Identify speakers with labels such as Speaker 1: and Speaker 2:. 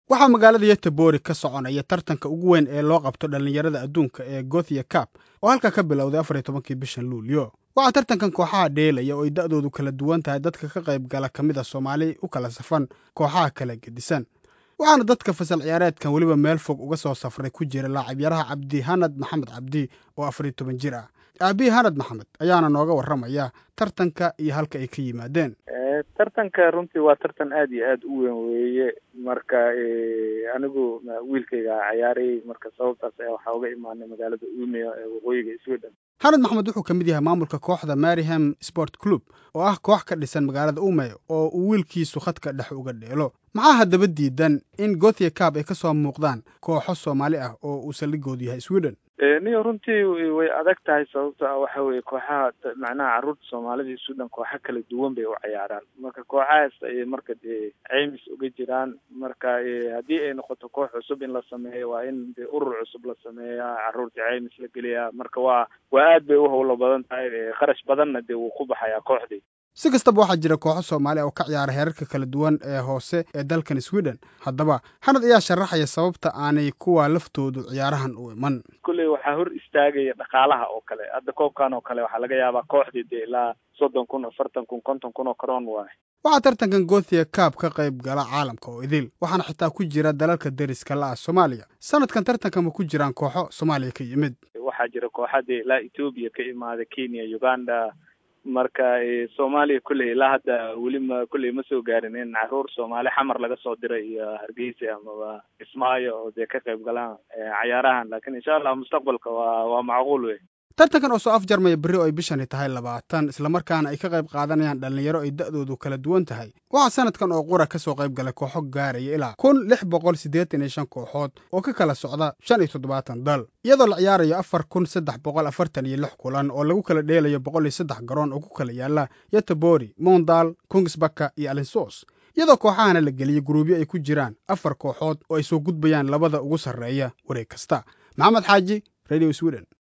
Speaker 1: waxaa magaalada yetebori ka soconaya tartanka ugu weyn ee loo qabto dhallinyarada adduunka ee gothia cap oo halkaa ka bilowday afar iyo tobankii bishan luulyo waxaa tartankan kooxaha dheelaya oo ay da'doodu kala duwan tahay dadka ka qayb gala ka mid a soomaali u kala safan kooxaha kala gedisan waxaana dadka fasal ciyaareedkan weliba meel fog uga soo safray ku jira laacibyaraha cabdi hanad maxamed cabdi oo afar iyo toban jir ah aabihi hanad maxamed ayaana nooga warramaya tartanka iyo halka ay ka yimaadeen
Speaker 2: tartanka runtii waa tartan aad iyo aad u weyn weeye marka anigu wiilkayga cayaarayay marka sababtaas ayaa waxaa uga imaanay magaalada umeyo ee waqooyiga sweden
Speaker 1: hanad maxamed wuxuu ka mid yahay maamulka kooxda maryham sport club oo ah koox ka dhisan magaalada umeyo oo uu wiilkiisu khadka dhex uga dheelo maxaa haddaba diidan in gothia cab ay ka soo muuqdaan kooxo soomaali ah oo uu saldhigoodu yahay sweden
Speaker 2: niyo runtii way adag tahay sababto ah waxa weye kooxaha macnaha carruurta soomaalida sweden kooxo kala duwan bay u cayaaraan marka kooxahaas ayay marka dee ceymis uga jiraan marka haddii ay noqoto koox cusub in la sameeyo waa in de urur cusub la sameeyaa carruurta ceymis la geliyaa marka waa waa aad bay u howlo badan tahay kharash badanna dee wuu ku baxayaa kooxdii
Speaker 1: si kastaba waxaa jira kooxo soomaali oo ka ciyaara heerarka kala duwan ee hoose ee dalkan sweden haddaba hanad ayaa sharaxaya sababta aanay kuwa laftoodu ciyaarahan u iman
Speaker 2: kulley waxaa hor istaagaya dhaqaalaha oo kale hadda koobkan oo kale waxaa laga yaabaa kooxdii dee ilaa soddon kun afartan kun konton kun oo karoon waaye
Speaker 1: waxaa tartankan gothia cab ka qayb gala caalamka oo idil waxaana xitaa ku jira dalalka deriska la ah soomaaliya sanadkan tartanka ma ku jiraan kooxo soomaaliya ka yimid
Speaker 2: waxaa jira kooxa dee ilaa etoobiya ka imaada kenya uganda marka soomaaliya kulley ilaa hadda weli ma kulley ma soo gaarin in carruur soomaali xamar laga soo diray iyo hargeysa amaba kismaayo oo dee ka qayb galaan cayaarahan lakin insha allah mustaqbalka waa waa macquul wey
Speaker 1: tartankan oo soo afjarmaya berri oo ay bishani tahay labaatan islamarkaana ay ka qayb qaadanayaan dhallinyaro ay da'doodu kala duwan tahay waxaa sanadkan oo qura ka soo qayb galay kooxo gaaraya ilaa kun lix boqol siddeetan iyo shan kooxood oo ka kala socda shan iyo toddobaatan dal iyadoo la ciyaarayo afar kun saddex boqol afartan iyo lix kulan oo lagu kala dheelayo boqol iyo saddex garoon oo ku kala yaala yetebori mondal kungsbaka iyo alinsos iyadoo kooxahana la geliyey guruubyo ay ku jiraan afar kooxood oo ay soo gudbayaan labada ugu sarreeya wareeg kasta maxamed xaaji radio sweden